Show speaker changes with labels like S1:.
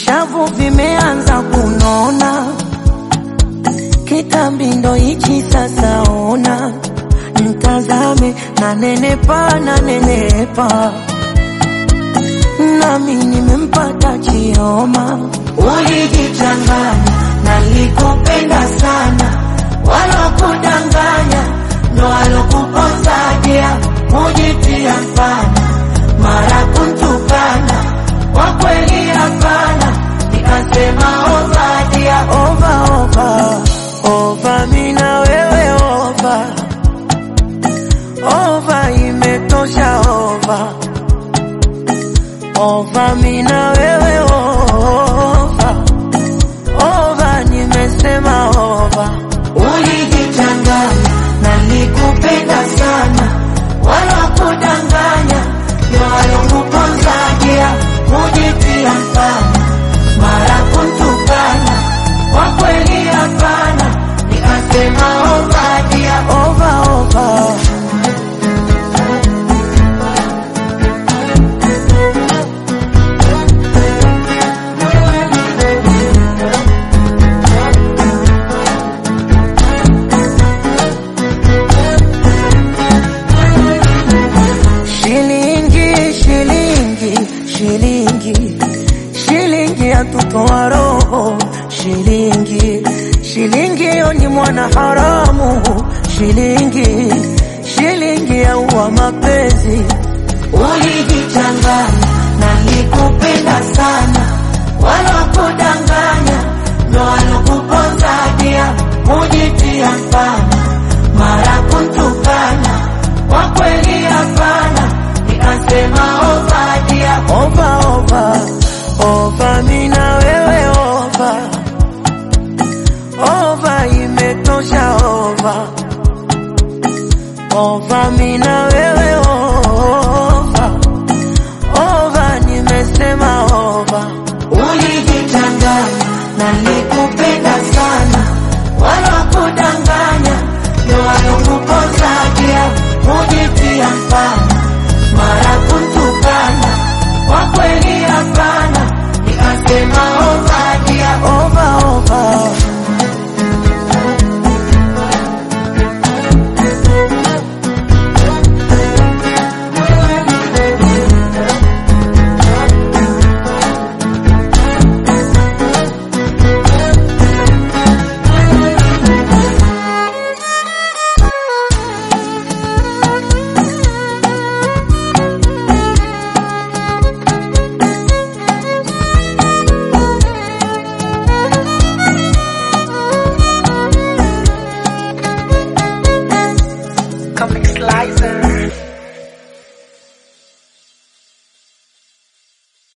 S1: vishavu vimeanza kunona, kitambi ndo hichi sasa. Ona mtazame, na nenepa na nenepa, nami nimempata Chioma. Ulijichanganya, nalikupenda sana, walokudanganya ndo walokupozadia, mujitia mfana, mara kuntukana, kwa kweli hapana, nikasema ovadia, ova ova ova, mina wewe ova ova, imetosha ova ova, mina wewe ova ova, nimesema ova. Ulijichanganya, nalikupenda sana, wala kudanganya, ndio walokuponzagia, mujitia mfana, mara kuntukana, kwa kweli hapana, nikasema ovadia, ova ova. Shilingi, shilingi, shilingi, shilingi yatutoa roho. Shilingi, shilingi yo ni mwana haramu. Shilingi, shilingi yaua mapenzi. Ulijichanganya, nalikupenda sana, wala kudanganya, ndo walokuponzadia, mujitia mfana, mara kuntukana, kwa kweli hapana, nikasema ovadia, ova ova ova, mina wewe ova ova, imetosha ova ova, mina wewe ova ova, nimesema ova. Ulijichanganya, naliku